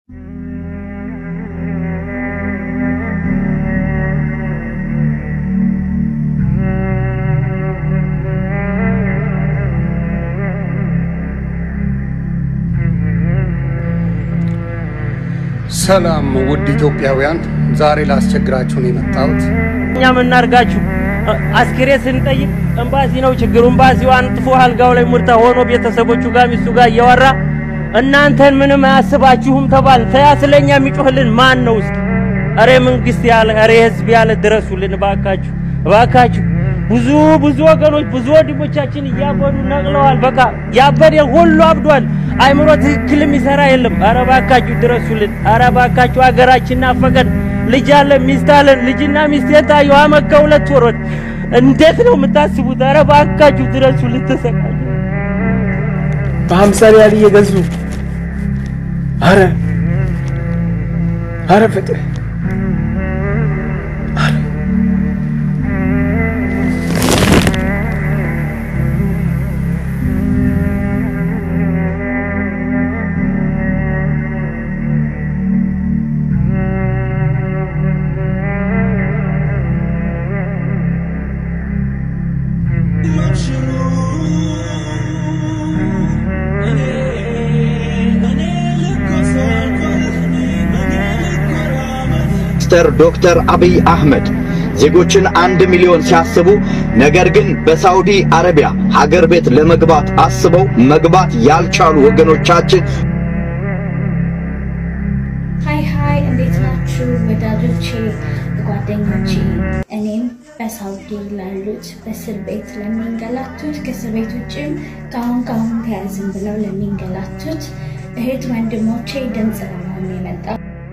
ሰላም ውድ ኢትዮጵያውያን፣ ዛሬ ላስቸግራችሁ ነው የመጣሁት። እኛ ምናርጋችሁ አስክሬ ስንጠይቅ ኤምባሲ ነው ችግሩ። ኤምባሲው አንጥፎ አልጋው ላይ ሙርታ ሆኖ ቤተሰቦቹ ጋር ሚስቱ ጋር እያወራ እናንተን ምንም አያስባችሁም ተባል። ተያ ስለኛ የሚጮህልን ማን ነው? እስኪ አሬ መንግስት ያለ አሬ ህዝብ ያለ ድረሱልን እባካችሁ፣ እባካችሁ። ብዙ ብዙ ወገኖች ብዙ ወንድሞቻችን እያበዱ ነቅለዋል። በቃ ያበደ ሁሉ አብዷል። አይምሮ ትክክል የሚሰራ የለም። አረ እባካችሁ ድረሱልን። አረ እባካችሁ ሀገራችን ናፈቀን። ልጅ አለን፣ ሚስት አለን። ልጅና ሚስት የታዩ አመት ከሁለት ወሮች እንዴት ነው የምታስቡት? አረ እባካችሁ ድረሱልን። ተሰቃዩ በሀምሳ ሪያል እየገዙ አረ አረ ፍትህ ሚኒስትር ዶክተር አብይ አህመድ ዜጎችን አንድ ሚሊዮን ሲያስቡ ነገር ግን በሳውዲ አረቢያ ሀገር ቤት ለመግባት አስበው መግባት ያልቻሉ ወገኖቻችን ሀይ ሀይ፣ እንዴት ናችሁ ወዳጆቼ፣ ጓደኞቼ? እኔም በሳውዲ ላሉት በእስር ቤት ለሚንገላቱት ከእስር ቤት ውጭም ከአሁን ከአሁን ተያዝን ብለው ለሚንገላቱት እህት ወንድሞቼ ድምፅ ለመሆን የመጣ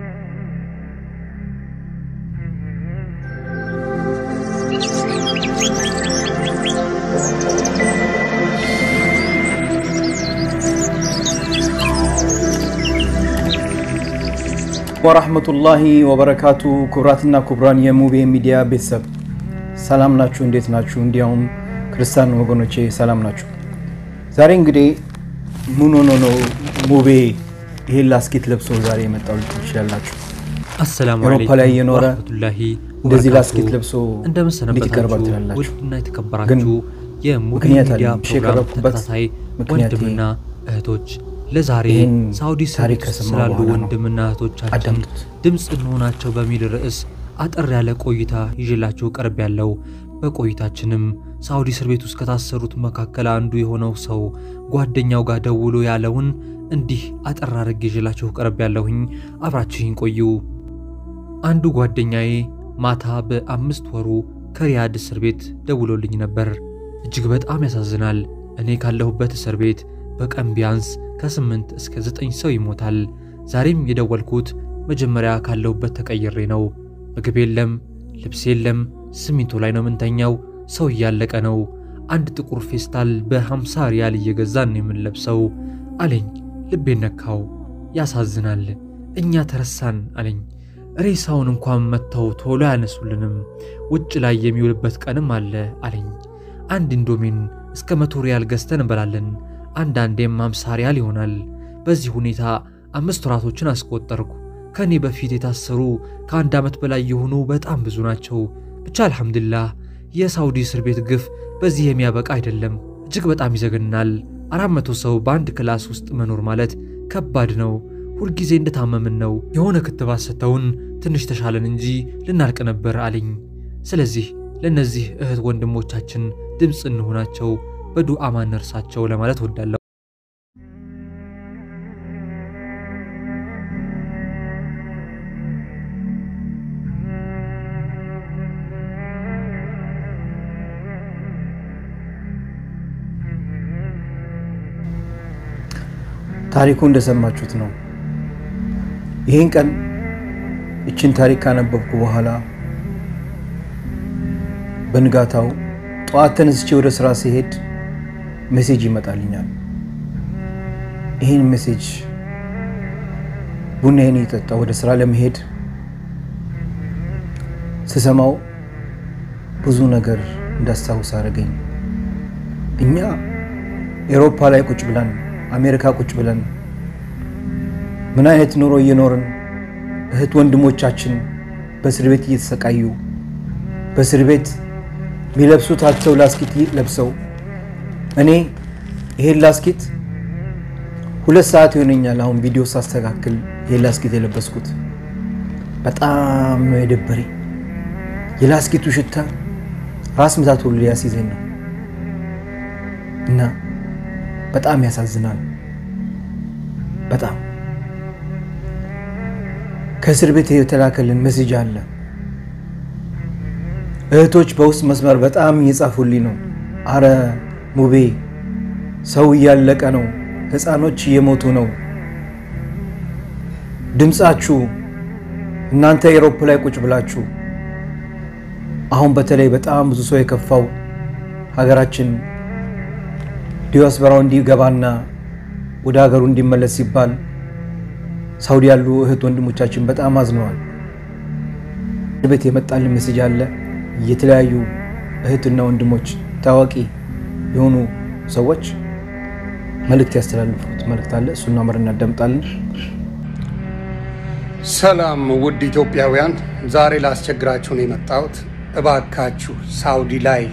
ወራህመቱላሂ ወበረካቱ። ክቡራትና ክቡራን የሙቤ ሚዲያ ቤተሰብ ሰላም ናችሁ? እንዴት ናችሁ? እንዲያውም ክርስቲያን ወገኖቼ ሰላም ናችሁ? ዛሬ እንግዲህ ምን ሆኖ ነው ሙቤ ይሄን ላስኬት ለብሶ ዛሬ የመጣው ልትሉ ትችላላችሁ። አሰላሙ አውሮፓ አለይኩም ላይ እየኖረ ወራህመቱላሂ እንደዚህ ወበረካቱ። ላስኬት ለብሶ እንደምን እንዴት ይቀርባል ሰነበታችሁ ትላላችሁ? ውድና ግን የተከበራችሁ የሙቪ ምክንያት ሚዲያ አለኝ። እሺ፣ ፕሮግራም የቀረብኩበት ተከታታይ ምክንያቴ ወንድምና እህቶች ለዛሬ ይህን ሳውዲ ታሪክ ስር ከሰማሁ ስላሉ በኋላ ነው። ወንድምና እህቶቻችን አዳምጡት። ድምፅ እንሆናቸው በሚል ርዕስ አጠር ያለ ቆይታ ይዤላችሁ ቀርብ ያለው በቆይታችንም ሳውዲ እስር ቤት ውስጥ ከታሰሩት መካከል አንዱ የሆነው ሰው ጓደኛው ጋር ደውሎ ያለውን እንዲህ አጠር አድርጌ ይዤላችሁ ቀርብ ያለሁኝ አብራችሁኝ ቆዩ። አንዱ ጓደኛዬ ማታ በአምስት ወሩ ከሪያድ እስር ቤት ደውሎልኝ ነበር። እጅግ በጣም ያሳዝናል። እኔ ካለሁበት እስር ቤት በቀን ቢያንስ ከስምንት እስከ ዘጠኝ ሰው ይሞታል። ዛሬም የደወልኩት መጀመሪያ ካለሁበት ተቀይሬ ነው። ምግብ የለም፣ ልብስ የለም፣ ሲሚንቶ ላይ ነው የምንተኛው። ሰው እያለቀ ነው። አንድ ጥቁር ፌስታል በሃምሳ ሪያል እየገዛን ነው የምንለብሰው አለኝ። ልቤን ነካው። ያሳዝናል። እኛ ተረሳን አለኝ። ሬሳውን እንኳን መጥተው ቶሎ አያነሱልንም። ውጭ ላይ የሚውልበት ቀንም አለ አለኝ። አንድ ኢንዶሚን እስከ መቶ ሪያል ገዝተን እንበላለን። አንዳንዴም አምሳ ሪያል ይሆናል። በዚህ ሁኔታ አምስት ወራቶችን አስቆጠርኩ። ከእኔ በፊት የታሰሩ ከአንድ ዓመት በላይ የሆኑ በጣም ብዙ ናቸው። ብቻ አልሐምዱሊላህ የሳውዲ እስር ቤት ግፍ በዚህ የሚያበቃ አይደለም። እጅግ በጣም ይዘገናል። አራት መቶ ሰው በአንድ ክላስ ውስጥ መኖር ማለት ከባድ ነው። ሁልጊዜ እንደታመምን ነው። የሆነ ክትባት ሰጥተውን ትንሽ ተሻለን እንጂ ልናልቅ ነበር አለኝ። ስለዚህ ለእነዚህ እህት ወንድሞቻችን ድምፅ እንሆናቸው፣ በዱዓ ማነርሳቸው ለማለት ወዳለሁ። ታሪኩ እንደሰማችሁት ነው። ይህን ቀን ይችን ታሪክ ካነበብኩ በኋላ በንጋታው ጠዋት ተነስቼ ወደ ስራ ሲሄድ ሜሴጅ ይመጣልኛል። ይህን ሜሴጅ ቡናዬን እየጠጣ ወደ ስራ ለመሄድ ስሰማው ብዙ ነገር እንዳስታውስ አደረገኝ። እኛ ኤሮፓ ላይ ቁጭ ብለን አሜሪካ ቁጭ ብለን ምን አይነት ኑሮ እየኖርን እህት ወንድሞቻችን በእስር ቤት እየተሰቃዩ በእስር ቤት የሚለብሱት አጥተው ላስኪት ለብሰው እኔ ይሄን ላስኪት ሁለት ሰዓት ይሆነኛል አሁን ቪዲዮ ሳስተካክል ይሄን ላስኪት የለበስኩት በጣም ነው የደበረኝ። የላስኪቱ ሽታ ራስ ምታት ሁሉ ሊያስይዘኝ ነው እና በጣም ያሳዝናል። በጣም ከእስር ቤት የተላከልን መስጅ አለ። እህቶች በውስጥ መስመር በጣም እየጻፉልኝ ነው። አረ ሙቤ ሰው እያለቀ ነው፣ ህፃኖች እየሞቱ ነው። ድምፃችሁ እናንተ ኤሮፕ ላይ ቁጭ ብላችሁ አሁን በተለይ በጣም ብዙ ሰው የከፋው ሀገራችን ዲያስፖራው እንዲገባና ወደ ሀገሩ እንዲመለስ ሲባል ሳውዲ ያሉ እህት ወንድሞቻችን በጣም አዝነዋል። ቤት የመጣልን መስጅ አለ። የተለያዩ እህትና ወንድሞች ታዋቂ የሆኑ ሰዎች መልእክት ያስተላልፉት መልእክት አለ። እሱና አምር እናዳምጣለን። ሰላም ውድ ኢትዮጵያውያን፣ ዛሬ ላስቸግራችሁ ነው የመጣሁት። እባካችሁ ሳውዲ ላይ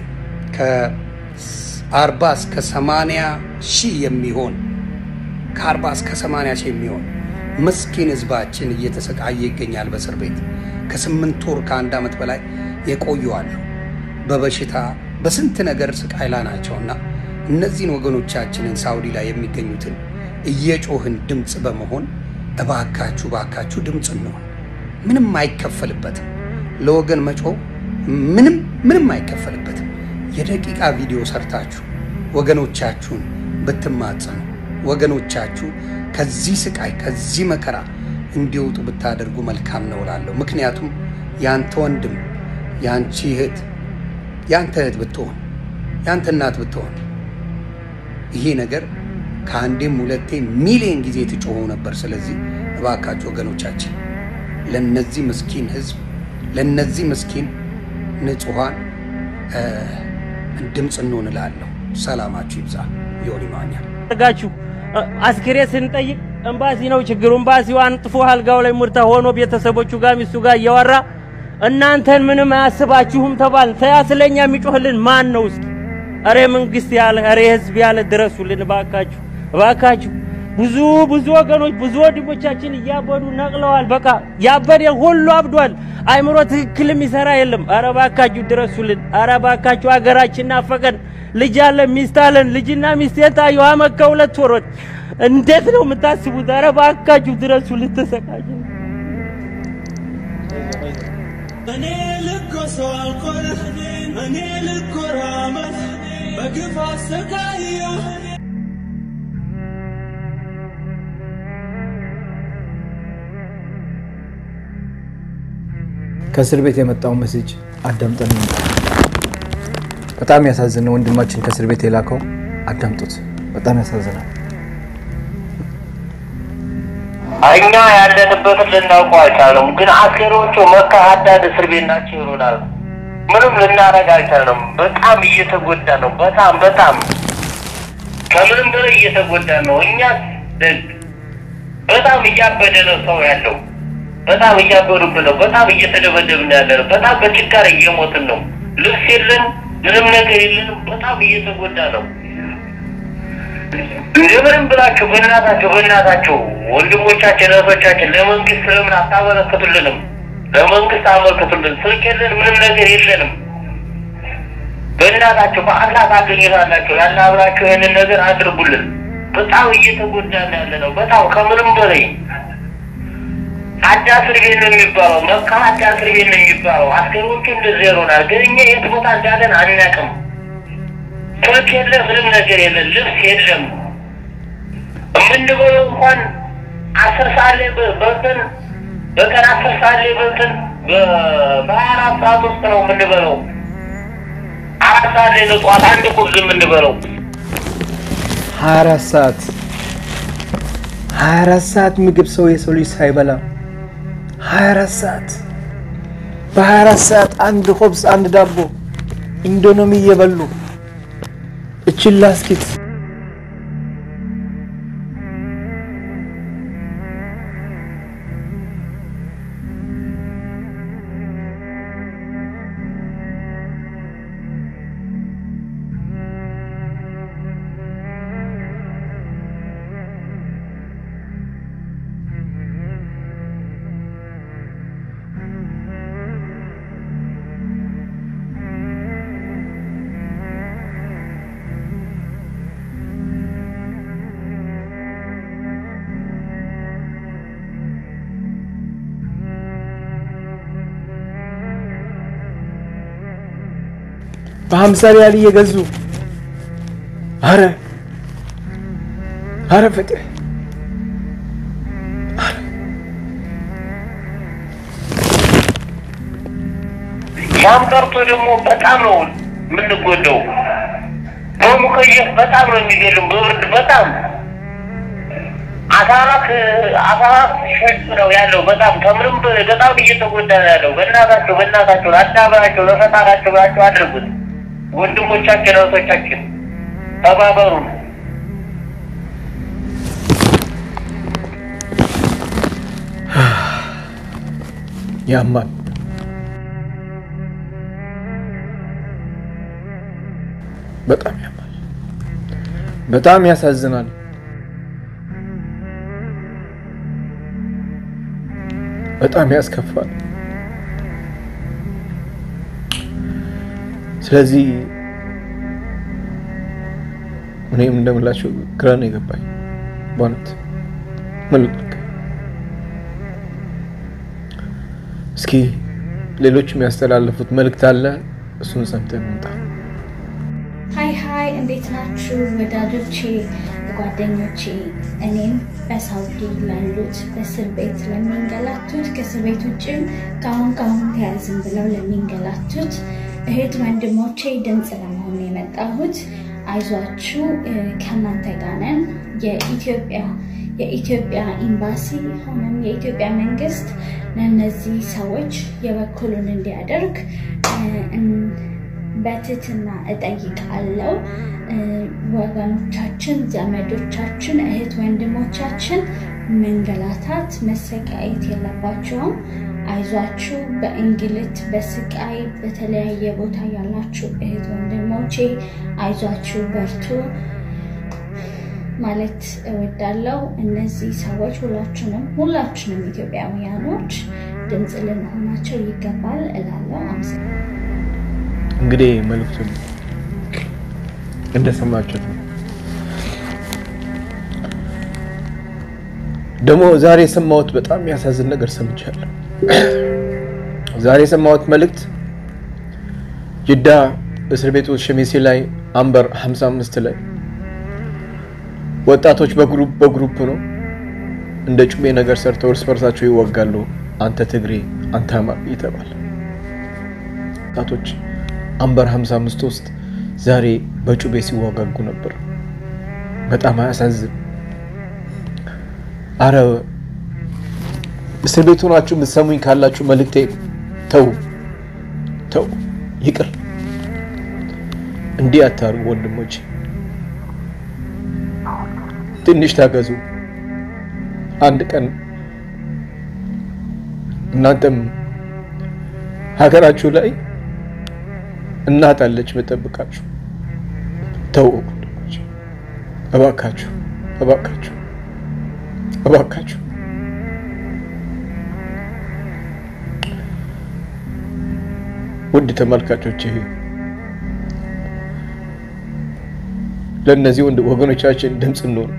ከ40 እስከ 80 ሺህ የሚሆን ከ40 እስከ 80 ሺህ የሚሆን ምስኪን ህዝባችን እየተሰቃየ ይገኛል። በእስር ቤት ከስምንት ወር ከአንድ ዓመት በላይ የቆዩ አሉ። በበሽታ በስንት ነገር ስቃይ ላይ ናቸውና እነዚህን ወገኖቻችንን ሳውዲ ላይ የሚገኙትን እየጮህን ድምፅ በመሆን እባካችሁ እባካችሁ ድምፅ እንሆን። ምንም አይከፈልበትም። ለወገን መጮህ ምንም ምንም አይከፈልበትም። የደቂቃ ቪዲዮ ሰርታችሁ ወገኖቻችሁን ብትማጸኑ ወገኖቻችሁ ከዚህ ስቃይ ከዚህ መከራ እንዲወጡ ብታደርጉ መልካም ነው እላለሁ። ምክንያቱም ያንተ ወንድም ያንቺ እህት ያንተ እህት ብትሆን ያንተ እናት ብትሆን ይሄ ነገር ከአንዴም ሁለቴ ሚሊዮን ጊዜ ትጮሆ ነበር። ስለዚህ እባካችሁ ወገኖቻችን ለነዚህ ምስኪን ህዝብ ለነዚህ ምስኪን ንጹሐን ድምፅ እንሆን እላለሁ። ሰላማችሁ ይብዛ። ዮኒ ማኛ አድርጋችሁ አስክሬ ስንጠይቅ ኤምባሲ ነው ችግሩ። ኤምባሲው አንጥፎ አልጋው ላይ ሙርታ ሆኖ ቤተሰቦቹ ጋር ሚስቱ ጋር እያወራ እናንተን ምንም አያስባችሁም ተባል። ተያ ስለኛ የሚጮህልን ማን ነው? እስኪ እሬ መንግስት ያለ እሬ ህዝብ ያለ ድረሱልን እባካችሁ፣ እባካችሁ። ብዙ ብዙ ወገኖች ብዙ ወንድሞቻችን እያበዱ ነቅለዋል። በቃ ያበደ ሁሉ አብዷል። አይምሮ ትክክል የሚሰራ የለም። አረ እባካችሁ ድረሱልን። አረ እባካችሁ ሀገራችን ናፈቀን። ልጅ አለን ሚስት አለን። ልጅና ሚስቴን ታየሁ አመት ከሁለት ወሮች። እንዴት ነው የምታስቡት? አረ እባካችሁ ድረሱልን። ተሰቃየ እኔ ልኮሰው አልቆረ እኔ ልኮራመት በግፍ አሰቃየሁ ከእስር ቤት የመጣው መስጅ አዳምጠን ነው። በጣም ያሳዝነው ወንድማችን ከእስር ቤት የላከው አዳምጡት። በጣም ያሳዝናል። እኛ ያለንበትን ልናውቀው አልቻለም። ግን አስከሬዎቹ መካ ሀዳድ እስር ቤት ናቸው ይሉናል። ምንም ልናደርግ አልቻለም። በጣም እየተጎዳ ነው። በጣም በጣም ከምንም በላይ እየተጎዳ ነው። እኛ ደግ በጣም እያበደ ነው ሰው ያለው። በጣም እያበዱብን ነው። በጣም እየተደበደብን ያለ ነው። በጣም በችጋር እየሞትን ነው። ልብስ የለን፣ ምንም ነገር የለንም። በጣም እየተጎዳ ነው። እንደምንም ብላችሁ በእናታችሁ በእናታችሁ ወንድሞቻችን እህቶቻችን ለመንግስት ለምን አታበረክቱልንም? ለመንግስት አመልክቱልን። ስልክ የለን፣ ምንም ነገር የለንም። በእናታችሁ በአላህ ታገኙታላችሁ። ያለ አብራችሁ ይህንን ነገር አድርጉልን። በጣም እየተጎዳን ያለ ነው። በጣም ከምንም በላይ አዳ እስር ቤት ነው የሚባለው። መካ አዳ እስር ቤት ነው የሚባለው። አስከሮቹ እንደዚህ ይሆናል። ግን እኛ የት ቦታ እንዳለን አናውቅም። ስልክ የለ፣ ምንም ነገር የለን፣ ልብስ የለም። የምንበለው እንኳን አስር ሰዓት ላይ በልተን በቀን አስር ሰዓት ላይ በልተን በሀያ አራት ሰዓት ውስጥ ነው የምንበለው። አራት ሰዓት ላይ ነው ጠዋት አንድ ቁርስ የምንበለው። 24 ሰዓት 24 ሰዓት ምግብ ሰው የሰው ልጅ ሳይበላ 24 ሰዓት በ24 ሰዓት አንድ ሆብስ አንድ ዳቦ ኢንዶኖሚ እየበሉ እችን ላስኪት በሀምሳ ሪያል እየገዙ አረ አረ ፍትህ ያም ቀርቶ ደግሞ በጣም ነው የምንጎዳው። በሙከየፍ በጣም ነው የሚገድም በብርድ በጣም አሳራት አሳራት ሸጥ ነው ያለው። በጣም ከምንም በ- በጣም እየተጎዳ ነው ያለው። በእናታቸው በእናታቸው ለአዳበራቸው ለፈጣራቸው ብላቸው አድርጉት። ወንድሞቻችን እህቶቻችን ተባበሩ። ያማል። በጣም ያማል። በጣም ያሳዝናል። በጣም ያስከፋል። ስለዚህ እኔም እንደምላቸው ግራ ነው የገባኝ በእውነት ምን ላድርግ? እስኪ ሌሎች የሚያስተላልፉት መልእክት አለ፣ እሱን ሰምተን እንምጣ። ሀይ ሀይ፣ እንዴት ናችሁ ወዳጆቼ፣ ጓደኞቼ? እኔም በሳውዲ ላሉት በእስር ቤት ለሚንገላቱት ከእስር ቤት ውጭም ከአሁን ከአሁን ተያዝን ብለው ለሚንገላቱት እህት ወንድሞቼ ድምፅ ለመሆን ነው የመጣሁት። አይዟችሁ፣ እ፣ ከእናንተ ጋር ነን። የኢትዮጵያ የኢትዮጵያ ኤምባሲ ሆነም የኢትዮጵያ መንግስት ለእነዚህ ሰዎች የበኩሉን እንዲያደርግ እ፣ እን- በትህትና እጠይቃለሁ። እ፣ ወገኖቻችን፣ ዘመዶቻችን፣ እህት ወንድሞቻችን መንገላታት፣ መሰቃየት የለባቸውም። አይዟችሁ። በእንግልት በስቃይ በተለያየ ቦታ ያላችሁ እህት ወንድሞቼ አይዟችሁ፣ በርቱ ማለት እወዳለሁ። እነዚህ ሰዎች ሁላችንም ሁላችንም ኢትዮጵያውያኖች ድምፅ ልንሆናቸው ይገባል እላለሁ። አመሰግናለሁ። እንግዲህ መልእክቱን እንደሰማችሁት ነው። ደግሞ ዛሬ የሰማሁት በጣም የሚያሳዝን ነገር ሰምቻለሁ። ዛሬ የሰማሁት መልእክት ጅዳ እስር ቤት ውስጥ ሸሚሴ ላይ አንበር 55 ላይ ወጣቶች በግሩፕ በግሩፕ ነው እንደ ጩቤ ነገር ሰርተው እርስ በርሳቸው ይወጋሉ። አንተ ትግሬ፣ አንተ አማራ ይተባል። ወጣቶች አንበር 55 ውስጥ ዛሬ በጩቤ ሲወጋጉ ነበር። በጣም አያሳዝን። አረ እስር ቤት ሆናችሁ የምትሰሙኝ ካላችሁ መልእክቴ ተው ተው፣ ይቅር። እንዲህ አታርጉ ወንድሞች፣ ትንሽ ታገዙ። አንድ ቀን እናንተም ሀገራችሁ ላይ እናት አለች መጠብቃችሁ። ተው ወንድሞች፣ እባካችሁ እባካችሁ እባካችሁ ውድ ተመልካቾች ለእነዚህ ወንድ ወገኖቻችን ድምፅ እንሆን።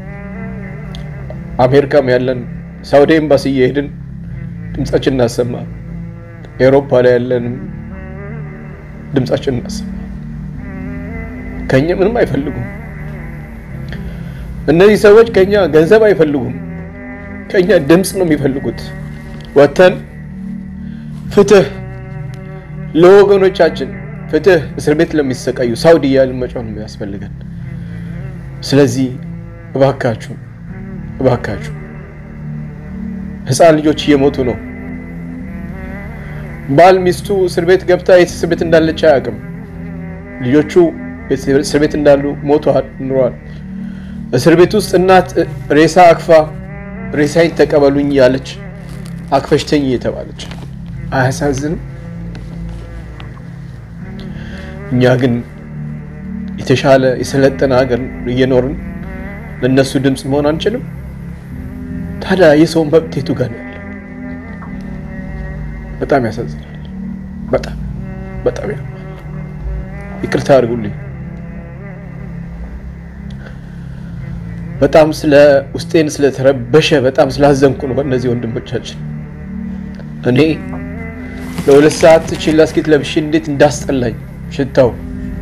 አሜሪካም ያለን ሳውዲ ኤምባሲ እየሄድን ድምፃችን እናሰማ። ኤሮፓ ላይ ያለንም ድምፃችን እናሰማ። ከኛ ምንም አይፈልጉም። እነዚህ ሰዎች ከኛ ገንዘብ አይፈልጉም። ከኛ ድምፅ ነው የሚፈልጉት። ወተን ፍትህ ለወገኖቻችን ፍትህ እስር ቤት ለሚሰቃዩ ሳውዲ እያልን መጫን ነው የሚያስፈልገን። ስለዚህ እባካችሁ እባካችሁ ህፃን ልጆች እየሞቱ ነው። ባል ሚስቱ እስር ቤት ገብታ የት እስር ቤት እንዳለች አያውቅም። ልጆቹ እስር ቤት እንዳሉ ሞተዋል፣ ኑረዋል። እስር ቤት ውስጥ እናት ሬሳ አክፋ ሬሳይን ተቀበሉኝ ያለች አክፈሽተኝ እየተባለች አያሳዝንም? እኛ ግን የተሻለ የሰለጠነ ሀገር እየኖርን ለእነሱ ድምፅ መሆን አንችልም? ታዲያ የሰው መብት የቱ ጋር ነው ያለው? በጣም ያሳዝናል። በጣም በጣም ያማል። ይቅርታ አድርጉልኝ። በጣም ስለ ውስጤን ስለተረበሸ በጣም ስላዘንኩ ነው በእነዚህ ወንድሞቻችን። እኔ ለሁለት ሰዓት ቺላ ስኬት ለብሼ እንዴት እንዳስጠላኝ ሽታው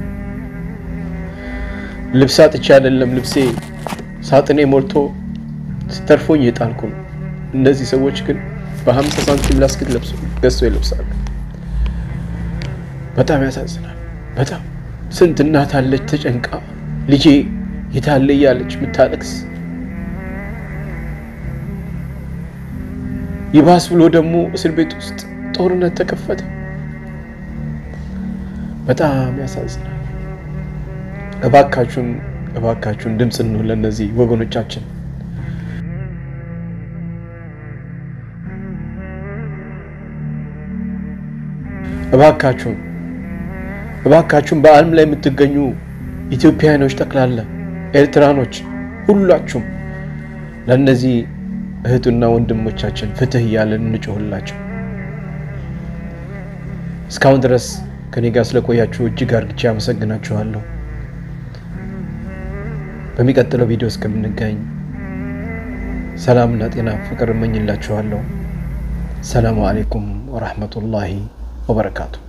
ልብስ አጥቼ አይደለም ልብሴ ሳጥኔ ሞልቶ ስተርፎኝ የጣልኩ ነው። እነዚህ ሰዎች ግን በሀምሳ ሳንቲም ላስክት ለብሶ ገዝቶ ይለብሳሉ። በጣም ያሳዝናል። በጣም ስንት እናት አለች ተጨንቃ ልጄ የታለ እያለች የምታለቅስ ይባስ ብሎ ደግሞ እስር ቤት ውስጥ ጦርነት ተከፈተ። በጣም ያሳዝናል። እባካችሁን እባካችሁን ድምፅ እንሁን ለእነዚህ ወገኖቻችን። እባካችሁን እባካችሁን በዓለም ላይ የምትገኙ ኢትዮጵያውያኖች ጠቅላላ ኤርትራኖች፣ ሁላችሁም ለእነዚህ እህቱና ወንድሞቻችን ፍትህ እያለን እንጮህላቸው። እስካሁን ድረስ ከኔ ጋር ስለቆያችሁ እጅግ አርግቼ አመሰግናችኋለሁ። በሚቀጥለው ቪዲዮ እስከምንገኝ ሰላምና ጤና ፍቅር እመኝላችኋለሁ። ሰላሙ አሌይኩም ወራህመቱላሂ ወበረካቱ።